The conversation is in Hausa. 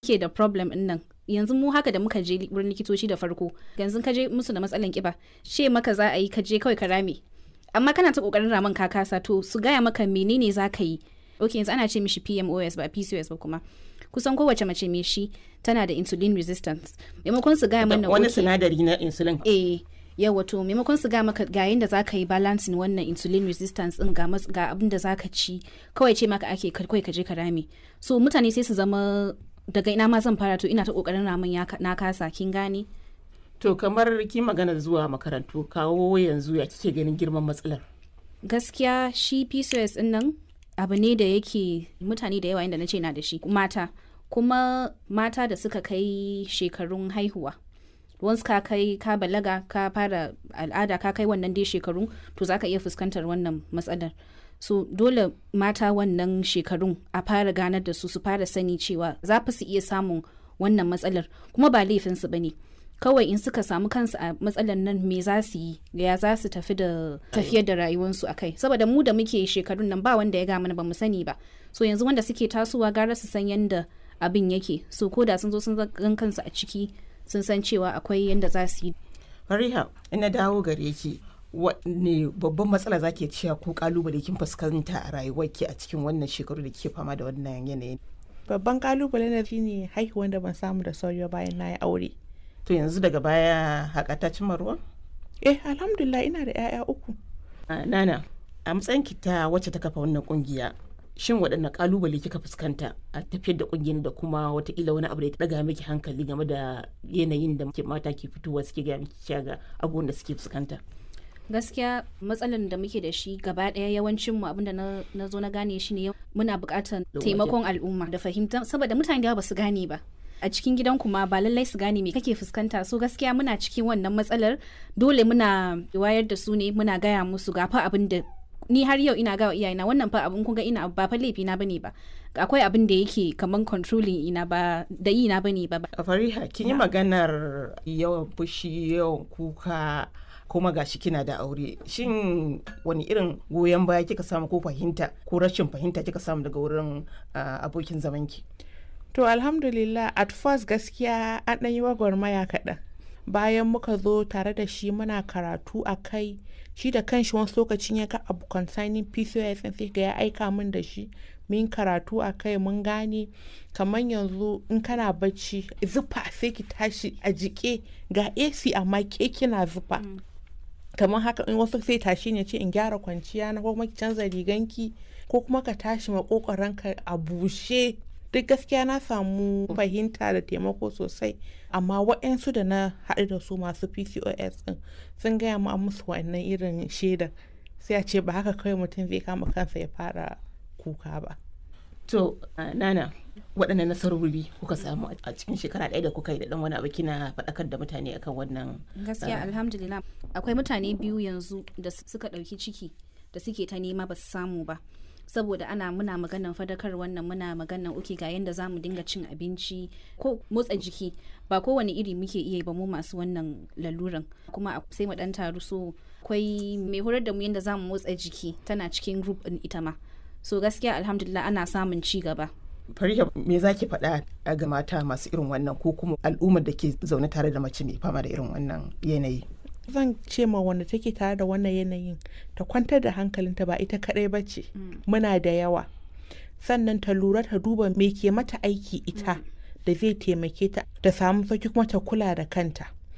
suke da problem din nan yanzu mu haka da muka je wurin likitoci da farko yanzu ka je musu da matsalan kiba ce maka za a yi ka je kawai ka rame amma kana ta kokarin raman ka kasa to su gaya maka menene za ka yi ok yanzu ana ce mishi pmos ba pcos ba kuma kusan kowace mace mai shi tana da insulin resistance maimakon su gaya mana wani okay, sinadari na insulin eh yawa to maimakon su ga maka ga yanda zaka yi balancing wannan insulin resistance din ga mas- ga abin da zaka ci kawai ce maka ake ka- kawai ka je ka rame so mutane sai su zama daga ina ma zan fara to ina ta kokarin ramin ya ka- na kasa kin gane to kamar ki magana zuwa makarantu kawo yanzu ya kike ganin girman matsalar gaskiya shi pcos din nan abu ne da yake mutane da yawa inda na ce na da shi mata kuma mata da suka kai shekarun haihuwa once ka kai ka balaga ka fara al'ada ka kai wannan dai shekarun to zaka iya fuskantar wannan matsalar so dole mata wannan shekarun a fara ganar da su su fara sani cewa za fi su iya samun wannan matsalar kuma ba laifinsu ba ne kawai in suka samu kansu a matsalar nan me za su yi ya za su tafi da tafiyar da rayuwarsu a kai saboda mu da muke shekarun nan ba wanda ya ga mana ba mu sani ba so yanzu wanda suke tasowa gara su san yanda abin yake so ko da sun zo sun gan kansu a ciki sun san cewa akwai yanda za su yi fariha ina dawo gare ki wanne babban matsala zake cewa ko kalubale kin fuskanta a rayuwarki a cikin wannan shekaru da kike fama da wannan yanayin babban kalubale na shine haihuwan da ban samu da sauri ba bayan na yi aure to yanzu daga baya haka ta cimma ruwa eh alhamdulillah ina da 'ya'ya uku Ah, nana a matsayin ki ta wacce ta kafa wannan kungiya shin waɗanne kalubale kika fuskanta a tafiyar da kungiyar da kuma watakila wani abu da ya ɗaga miki hankali game da yanayin da muke mata ke fitowa suke gaya miki cewa ga abubuwan da suke fuskanta gaskiya matsalan da muke da shi gaba daya yawancin mu abinda na, na zo na gane shi ne muna buƙatar Da taimakon al'umma da fahimta saboda mutane da yawa ba su gane ba a cikin gidan kuma ba lallai su gane me kake fuskanta so gaskiya muna cikin wannan matsalar dole muna wayar da su ne muna gaya musu ga fa abin da ni har yau ina gawa iyayena wannan fa abin kun ga ina ba fa laifi na bane ba akwai abin da yake kaman controlling ina ba da yi na bane ba a fariha kin yi maganar yawan fushi yawan kuka kuma gashi kina da aure shin wani irin goyon baya kika samu ko fahimta ko rashin fahimta kika samu daga wurin ah, abokin zamanki to alhamdulillah at first gaskiya an ɗan yi gwagwarmaya kaɗan bayan muka zo tare da shi muna karatu a kai shi da kanshi wasu lokacin ya ga abu concerning pcos sai ga ya aika min da shi min karatu a kai mun gane kamar yanzu in kana bacci zufa sai ki tashi a jike ga ac amma ke kina zufa kamar haka in wasu sai tashi ne ce in gyara kwanciya na ko kuma ki canza riganki ko kuma ka tashi makokoranka a bushe duk gaskiya na samu fahimta da taimako sosai amma waɗansu da na haɗu da su masu pcos ɗin sun gaya ma musu wannan irin shaidar sai a ce ba haka kawai mutum zai kama kansa ya fara kuka ba to ah, nana waɗanne nasarori kuka samu a cikin shekara ɗaya da kuka yi da ɗan wani abu kina faɗakar da mutane akan wannan gaskiya alhamdulillah akwai mutane biyu yanzu da s- suka ɗauki ciki da suke ta nema ba su samu ba saboda ana muna maganan fadakar wannan muna maganan uke ga yanda za mu dinga cin abinci ko motsa jiki ba kowane iri muke iya yi ba mu masu wannan laluran kuma a- sai mu dan taru so akwai mai horar da mu yanda za mu motsa jiki tana cikin group din ita ma so gaskiya alhamdulillah ana samun ci gaba fariha me za ki faɗa a ga mata masu irin wannan ko kuma al'ummar da ke zaune tare da mace mai fama da irin wannan yanayi zan ce ma wanda take tare da wannan yanayin ta kwantar da hankalinta ba ita kadai ba ce muna da yawa sannan ta lura ta duba me ke mata aiki ita da zai taimake ta ta samu sauki kuma ta kula da kanta